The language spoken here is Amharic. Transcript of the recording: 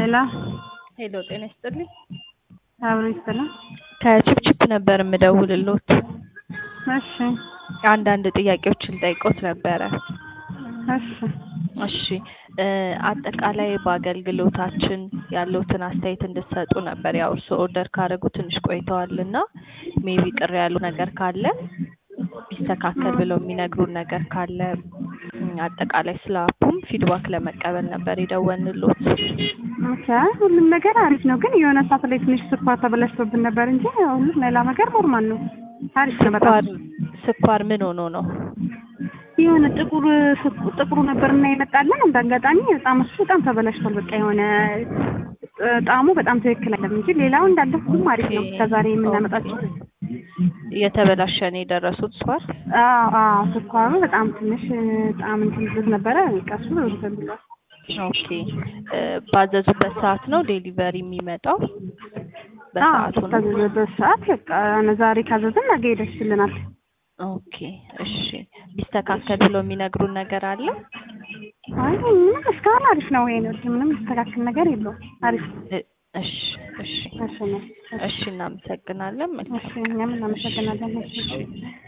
ሄሎ ሄሎ ጤና ይስጥልኝ። አብሮ ይስጥልኝ። ከችፕችፕ ነበር የምደውልሎት። እሺ አንዳንድ ጥያቄዎችን ልጠይቆት ነበረ። እሺ እሺ እ አጠቃላይ በአገልግሎታችን ያለውትን አስተያየት እንድትሰጡ ነበር። ያው እርስዎ ኦርደር ካደረጉ ትንሽ ቆይተዋል እና ሜቢ ቅር ያሉ ነገር ካለ ቢስተካከል ብለው የሚነግሩን ነገር ካለ እም፣ አጠቃላይ ስለ አፑም ፊድባክ ለመቀበል ነበር የደወልንሎት። ኦኬ ሁሉም ነገር አሪፍ ነው፣ ግን የሆነ ሰዓት ላይ ትንሽ ስኳር ተበላሽቶብን ነበር እንጂ ሁሉም ሌላ ነገር ኖርማል ነው። አሪፍ ነው በጣም። ስኳር ስኳር ምን ሆኖ ነው? የሆነ ጥቁር ስኩ- ጥቁሩ ነበርና የመጣልን እንደ አጋጣሚ በጣም እሱ በጣም ተበላሽቷል። በቃ የሆነ እ፣ ጣዕሙ በጣም ትክክል አይደለም እንጂ ሌላው እንዳለ ሁሉም አሪፍ ነው። ከዛሬ የምናመጣቸው የተበላሸ ነው የደረሱት ስኳር? አዎ አዎ ስኳሩ በጣም ትንሽ ጣዕም እንትን ይዞት ነበረ። በቃ እሱ እንትን ብሏል። ኦኬ እ፣ ባዘዙበት ሰዓት ነው ዴሊቨሪ የሚመጣው? በሰዓቱ ነው? በታዘዘበት ሰዓት በቃ ዛሬ ካዘዝን ነገ ይደርስልናል። ኦኬ እሺ። ቢስተካከል ብለው የሚነግሩን ነገር አለ? አይ ምንም እስካሁን አሪፍ ነው። ይሄ ነው ምንም የሚስተካከል ነገር የለውም። አሪፍ ነው። እ፣ እሺ እሺ እሺ ነው። እሺ እናመሰግናለን። መልካም እሺ እኛም እናመሰግናለን። እሺ እሺ